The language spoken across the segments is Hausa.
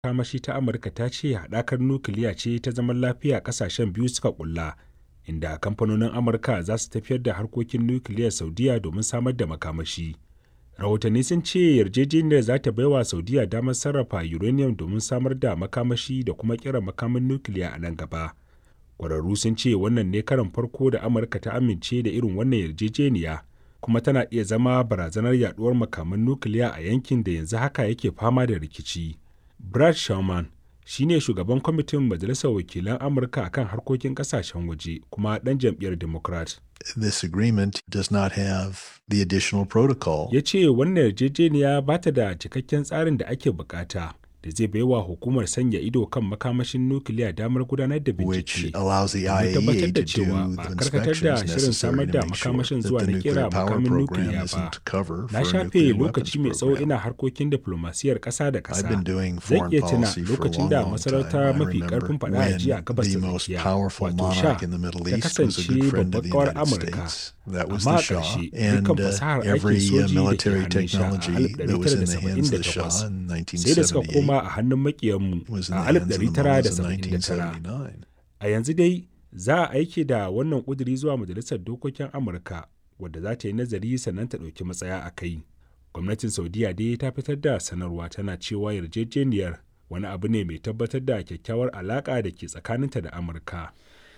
makamashi ta Amurka ta ce haɗakar nukiliya ce ta zaman lafiya ƙasashen biyu suka ƙulla, inda kamfanonin Amurka za su tafiyar da harkokin nukiliyar Saudiyya domin samar da makamashi. Rahotanni sun ce yarjejeniyar za ta baiwa Saudiyya damar sarrafa uranium domin samar da makamashi da kuma ƙera makamin nukiliya a nan gaba. Ƙwararru sun ce wannan ne karon farko da Amurka ta amince da irin wannan yarjejeniya, kuma tana iya zama barazanar yaduwar makaman nukiliya a yankin da yanzu haka yake fama da rikici. Brad Sherman shi ne shugaban kwamitin Majalisar Wakilan Amurka akan harkokin ƙasashen waje kuma ɗan jam'iyyar Democrat. This agreement does not have the additional protocol. Ya ce wannan yarjejeniya ba ta da cikakken tsarin da ake bukata da zai baiwa hukumar sanya ido kan makamashin nukiliya damar gudanar da which bincike. allows the domin tabbatar IAEA da to cewa do ba the a karkatar da inspections shirin samar necessary da to make sure makamashin that zuwa the na nuclear kera power makamin program nukiliya ba. isn't cover Na for a shafe nuclear lokaci weapons mai tsawo program. ina harkokin diplomasiyar ƙasa da I've been ƙasa. doing Zan foreign iya tuna policy for a lokacin long, da long masarauta time. I mafi remember ƙarfin faɗa a ji a when gabas the ta most tsakiya, powerful wato monarch Shah, in the Middle ta East was a kasance good friend of babbar the ƙawar United Amurka. States. That was Amma the a Shah. ƙarshe, And dukkan uh, fasahar aikin every uh, soji da ke military hannun Shah a technology that was in the hands of the Shah 1978 in sai da suka 1978 koma a hannun makiyanmu was in a the hands of the Mullahs in 1979. 1979. A yanzu dai za a aike da wannan ƙuduri zuwa Majalisar Dokokin Amurka wadda za ta yi nazari sannan ta ɗauki matsaya a kai. Gwamnatin Saudiya dai ta fitar da sanarwa tana cewa yarjejeniyar wani abu ne mai tabbatar da kyakkyawar alaƙa da ke tsakaninta da Amurka.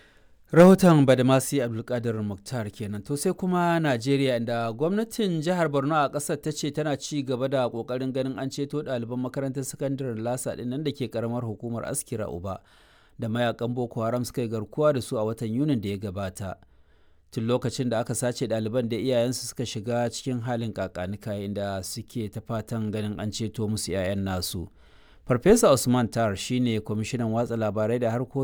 rahoton badamasi abdulkadir muktar kenan to sai kuma najeriya inda gwamnatin jihar borno a kasar ta ce tana ci gaba da kokarin ganin an ceto ɗaliban makarantar sakandaren lasa ɗin nan da ke karamar hukumar askira uba da mayakan boko haram suka yi garkuwa da su a watan yunin da ya gabata tun lokacin da aka sace ɗaliban da iyayensu suka shiga cikin halin kakanika inda suke ta fatan ganin an ceto musu 'ya'yan nasu farfesa usman tar shine kwamishinan watsa labarai da harkokin